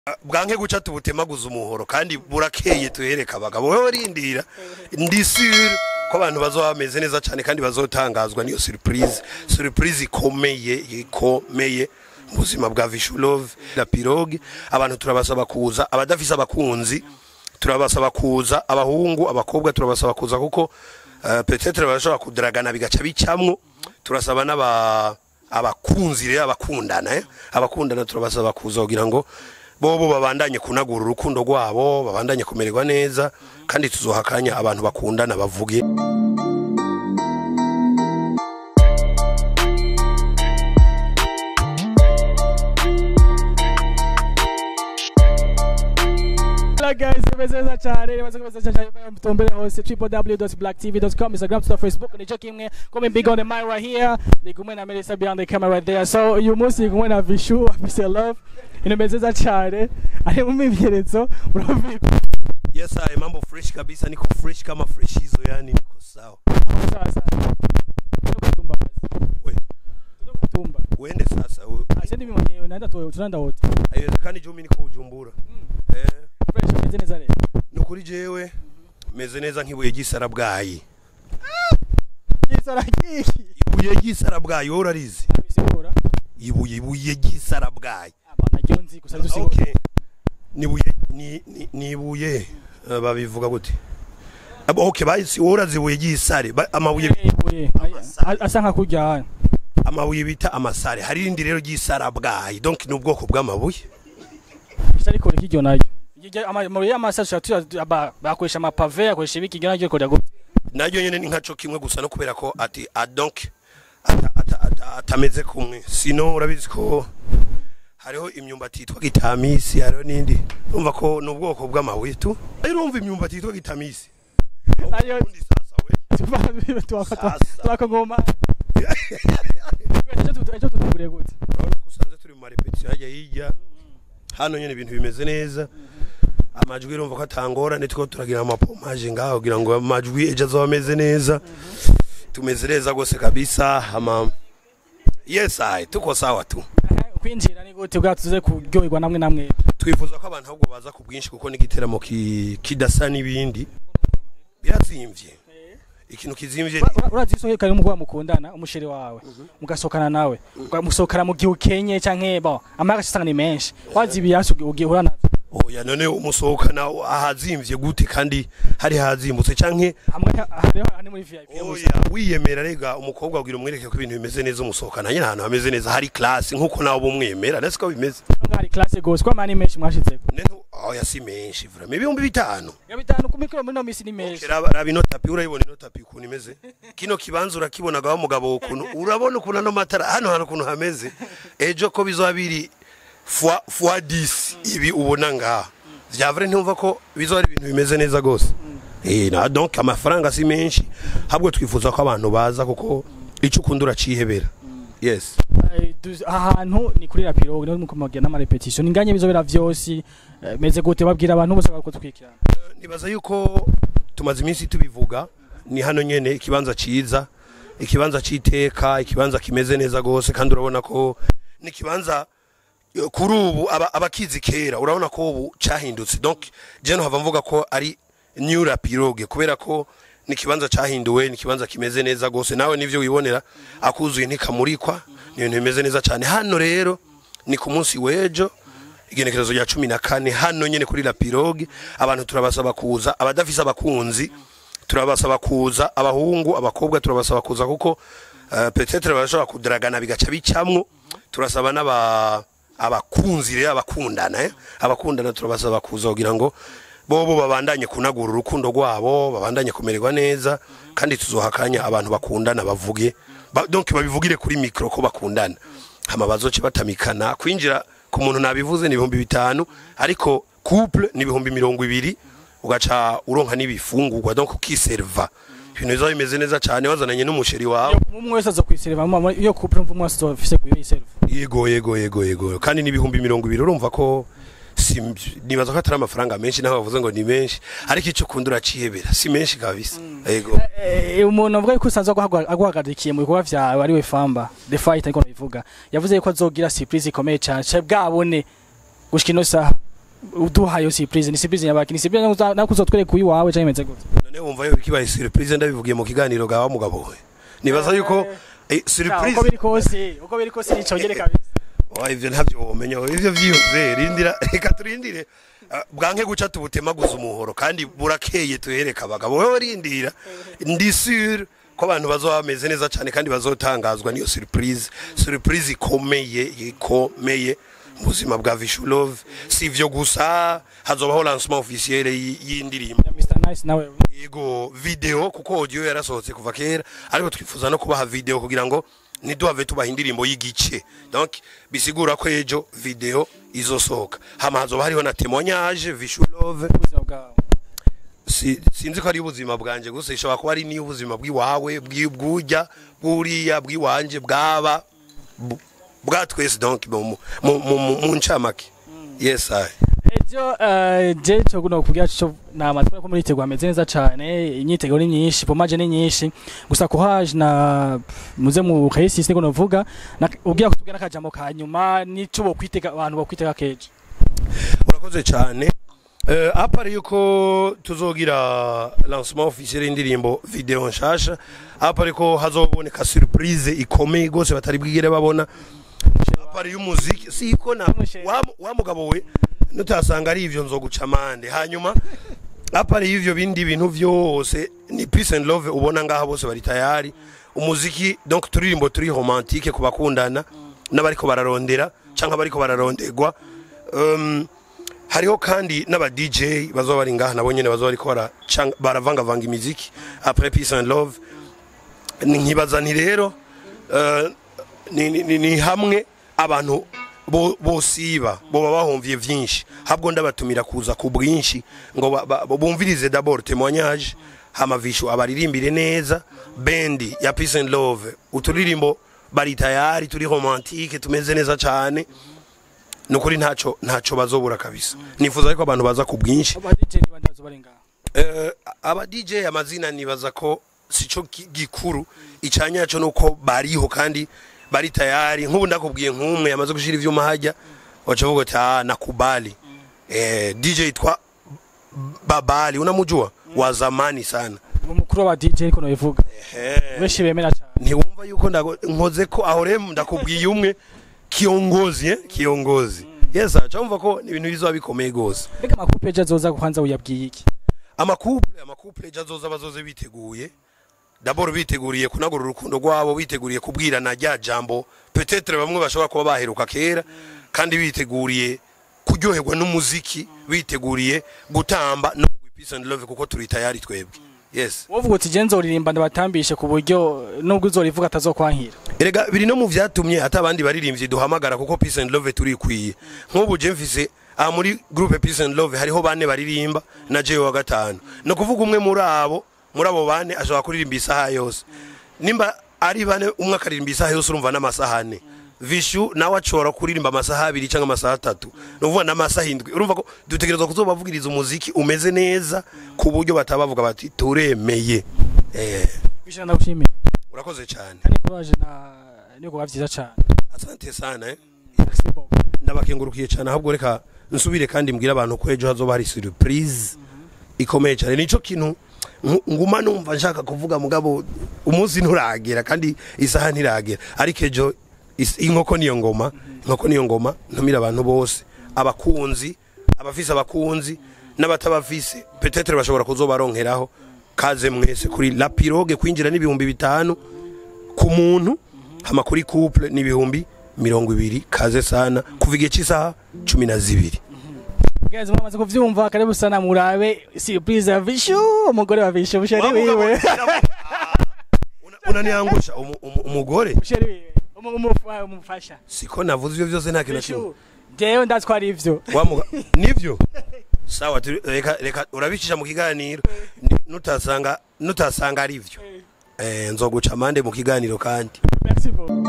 bwanke guca tubutemaguza umuhoro kandi burakeye tuhereka abagabo wowe rindira ndi sure ko abantu bazoba bameze neza cyane kandi bazotangazwa niyo surprise surprise ikomeye ikomeye mu buzima bwa Vishulove na Pirogue abantu turabasaba kuza abadafise abakunzi turabasaba kuza abahungu abakobwa turabasaba kuza kuko uh, peut-être barashobora kudragana bigaca bicamwo turasaba n'aba abakunzi rero abakundana eh? abakundana turabasaba kuza kugira ngo bobo babandanye kunagura urukundo rwabo babandanye kumererwa neza kandi tuzohakanya abantu bakundana bavuge Hello guys, imeze neza cyane imaze kumeze cyane mutombere hose www.blacktv.com Instagram to Facebook nico kimwe come big on the mic right here ndi kumwe na Melissa behind the camera right there so uyu munsi ndi kumwe na Vishu afise love imeze neza cyane ari mu mibyeretso urumva yes I mambo fresh kabisa niko fresh kama fresh hizo yani niko sawa sasa kutumba basi we kutumba uende sasa we- ase ndi mwenyewe naenda tu tunaenda wote haiwezekani jumi niko ujumbura eh fresh imeze neza rero nukuri jewe meze neza nk'ibuye ry'isara bwayi gisara kiki ibuye ry'isara bwayi wowe urarizi bisigura ibuye ibuye ry'isara bwayi abana jonzi gusa dusigura okay nibuye ni ni- nibuye uh, babivuga gute abo okay basi wowe urazi ibuye ry'isare ba- amabuye ibuye asa nka kurya amabuye bita amasare hari irindi rero ry'isara bwayi donc ni ubwoko bw'amabuye ariko rikiryo nayo Iryo- ama- amabuye y'amasasha bakoresha amapave akoresha ibiki iryo naryo rikora gute naryo nyene ni nkaco kimwe gusa no kubera ko ati a donc ata- ata- ata- atameze kumwe sino urabizi ko hariho imyumbati yitwa gitamisi hariho n'indi urumva ko ni ubwoko bw'amabuye tu rero urumva imyumbati yitwa gitamisi Ariyo- Ubundi sasa we Sasa. twakagoma ejo tutuguriye gute urabona ko usanze turi mu marepetisiyo hajya hirya hano nyine ibintu bimeze neza amajwi urumva ko atangorane two turagira amapomaje ngaho kugira ngo amajwi ejo azoba ameze neza tumeze neza rwose kabisa ama yes ayi tuko sawa tu kwinjira ni gute bwa tuze kuryoherwa namwe namwe twifuza ko abantu ahubwo baza ku bwinshi kuko n'igiteramo ki- kidasa n'ibindi birazimvye ikintu kizimvye ni- urazi isohoye kare umugwa mukundana umusheri wawe mugasohokana nawe musohokana mu gihe ukenye canke bo amara asanga ni menshi wazi ibiyasi ugihura nazo oya none umusohokana ahazimvye gute kandi hari hazimbutse canke hamwe hariho hani muri VIP gusa oya wiyemera rega umukobwa abwira umwereke ko ibintu bimeze neza umusohokana nyine ahantu hameze neza hari class nkuko nawe bumwemera nasi ko bimeze Nubwo hari classe gose kwa mani menshi mwashitseko neno oya si menshi vraiment ibihumbi bitanu ya bitanu ku mikoro muri no misi ni menshi raba raba ino tapi urayibona ino tapi ukuntu imeze kino kibanza urakibonaga wa mugabo ukuntu urabona ukuntu ano matara hano hantu ukuntu hameze ejo ko bizoba biri fois fois 10 ibi ubona ngaha vya vrai ntumva ko bizoba ari ibintu bimeze neza gose eh na donc amafaranga si menshi habwo twifuza ko abantu baza kuko icyo ukunda uracihebera yes Eh, du- ahantu ni kuri rapiro niho mukumagira n'amarepetition inganye bizobera vyose eh, meze gute babwira abantu bose bako twikirana nibaza yuko tumaze iminsi tubivuga ni hano nyene ikibanza ciza ikibanza c'iteka ikibanza kimeze neza gose kandi urabona ko ni ikibanza eh, kuri ubu aba- abakizi kera urabona ko ubu cahindutse donc je no hava mvuga ko ari new rapiroge kubera ko ni ikibanza cahinduwe ni ikibanza kimeze neza gose nawe nivyo wibonera akuzuye ntikamurikwa ni ibintu bimeze neza cane hano rero ni ku munsi w'ejo igenekerezo rya cumi na kane hano nyene kuri la pirogue abantu turabasaba kuza abadafise abakunzi turabasaba kuza abahungu abakobwa turabasaba kuza kuko uh, peut-être barashobora kudragana bigaca bicamwo turasaba n'aba abakunzi rero abakundana eh? abakundana turabasaba kuza kugira ngo bobo babandanye kunagura urukundo rwabo babandanye kumererwa neza kandi tuzohakanya abantu bakundana bavuge ba, donc babivugire kuri micro ko bakundana hama bazoce batamikana kwinjira ku muntu nabivuze ni ibihumbi bitanu ariko couple ni ibihumbi mirongo ibiri ugaca uronka n'ibifungurwa donc ukiserva ibintu bizoba bimeze neza cyane wazananye n'umusheri wawe umwe wese aza kwiserva mama iyo couple mvu mwese afise kuyo yiserva yego yego yego yego kandi n'ibihumbi mirongo ibiri urumva ko si nibaza ko atari amafaranga menshi naho bavuze ngo ni menshi ariko icyo ukunda uracihebera si menshi kabisa yego Eh, umuntu avuga yuko usanzwe aguhagwa- aguhagarikiye mu bikorwa vyawe ari we famba the fight ariko nabivuga yavuze yuko azogira surprise ikomeye cyane cye bwabone gushika ino saha uduha iyo surprise ni surprise nyabaki ni surprise nakuza- nakuzotwereka uyu wawe canke imeze gute none wumva yo kibaye surprise ndabivugiye mu kiganiro gawa mugabo we nibaza yuko eh, uko surprise biri kose uko biri kose nicongere kabisa Oya, ivyo ntavyo womenya ivyo vyiyumve rindira reka turindire Ah, bwanke guca tubutemaguza umuhoro kandi burakeye tuhereka abagabo wewe rindira ndi sure ko abantu bazoba bameze neza cyane kandi bazotangazwa niyo surprise surprise ikomeye ikomeye mu buzima bwa Vishulove si ivyo gusa hazobaho lancement officiel y- y'indirimbo ya Mr Nice nawe yego video kuko audio yarasohotse kuva kera ariko twifuza no kubaha video kugira ngo ntiduhave tubaha indirimbo y'igice donc bisigura ko ejo video izosohoka hama hazoba hariho na témoignage vishulove ubuzima bwawe si, sinzi ko ari ubuzima bwanje gusa ishobora kuba ari n'ubuzima bw'iwawe bw'i- bw'urya bw'uriya bw'iwanje bwaba bu- bwa twese donc mu mu- mu- mu- mu ncamake yes I. ejo eh, je cyo guno kugira cyo nama twari ko muri tegwa ameze neza cyane imyiteguro ni myinshi pomaje ni nyinshi gusa courage na muze mu kayisi siko novuga na- ubwira kutubwira nakajambo ka nyuma nico bo kwitega abantu bo kwitega keje urakoze cyane uh, apari yuko tuzogira lancement officiel y'indirimbo video nshasha apari ko hazoboneka surprise ikomeye gose batari bwigere babona apari y'umuziki siko na Umushere. wa, wa mugabo we nutasanga ari ivyo nzoguca amande hanyuma apari y'ivyo bindi bintu vyose ni peace and love ubona ngaha bose bari tayari umuziki donc turirimbo turi romantique ku bakundana n'abariko bararondera canke abariko bararondegwa um, hariho kandi n'aba DJ bazoba bari ngaha nabo nyene bazoba bariko bara- cang- baravangavanga imiziki après peace and love Ni- nkibaza nti rero eh, ni, ni, ni, ni hamwe abantu bo- bosiba boba bahomvye vyinshi habwo ndabatumira kuza ku bwinshi ngo ba- ba- bumvirize d'abord témoignage hama vishu abaririmbire neza bendi ya peace and love uturirimbo bari tayari turi romantique tumeze neza cane nukuri ntaco ntaco bazobura kabisa nifuza ariko abantu baza ku bwinshi aba DJ ni bandi bazo barenga Eh, aba DJ amazina nibaza ko sico ki- gikuru icanyaco nuko bariho kandi bari tayari nk'ubu ndakubwiye nk'umwe yamaze gushira ivyuma hajya wacha vuga ati ah nakubali eh DJ yitwa Babali unamujua wa zamani sana umukuru wa DJ ariko nobivuga eh benshi bemera cyane ntiwumva yuko ndago- nkoze ko aho rero ndakubwiye umwe kiongozi eh kiongozi yes acha umva ko ni ibintu bizoba bikomeye gose mbega amakupe ejo azoza kwanza uyabwiye iki amakuple amakuple ejo azoza bazoze biteguye dabord biteguriye kunagura urukundo rwabo biteguriye kubwirana rya jambo peut-être bamwe bashobora kuba baheruka kera kandi biteguriye kuryoherwa n'umuziki biteguriye gutamba no mu peace and love kuko turi tayari twebwe yes wovuga uti je nzoririmba ndabatambishe ku buryo nubwo uzorivuga atazokwankira erega biri no mu vyatumye hata abandi baririmbyi duhamagara kuko peace and love turikwiye nk'ubu je mfise aha muri groupe peace and love hariho bane baririmba na jewe wa gatanu no kuvuga umwe muri abo muri abo bane ashobora kuririmba isaha yose nimba ari bane umwe akaririmba isaha yose urumva n'amasaha ane vishu nawe ashobora kuririmba amasaha abiri cyangwa amasaha atatu ni ukuvuga n'amasaha indwi urumva ko dutegerezwa kuzobavugiriza umuziki umeze neza ku buryo batabavuga bati turemeye eh, bishana ndagushimiye urakoze cyane kandi courage na niko bavyiza cyane asante sana eh. Merci beaucoup. ndabakengurukiye cyane ahubwo reka nsubire kandi mbwira abantu ko ejo hazoba hari surprise ikomeye cyane nico kintu ngu- nguma numva nshaka kuvuga mugabo umunsi nturagera kandi isaha ntiragera ariko ejo is- inkoko niyo ngoma inkoko niyo ngoma ntumira abantu bose abakunzi abafise abakunzi n'abatabafise petetre bashobora kuzobaronkeraho kaze mwese kuri la pirogue kwinjira n'ibihumbi bitanu ku muntu hama kuri couple n'ibihumbi mirongo ibiri kaze sana kuva igihe cy'isaha cumi na zibiri Guys, mwamaze kuvyumva karibu sana murabe surprise ya Vishu umugore wa Vishu musheri wiwe Una- unaniangusha umu- umu- umugore musheri wiwe umu- umu- umufasha siko navuze ivyo vyose nta kintu na kimwe Vishu jewe ndatwara ivyo Wamuga- nivyo sawa turi- reka reka urabicisha mu kiganiro Ni- nutasanga nutasanga ari vyo eh nzoguca amande mu kiganiro kandi merci beaucoup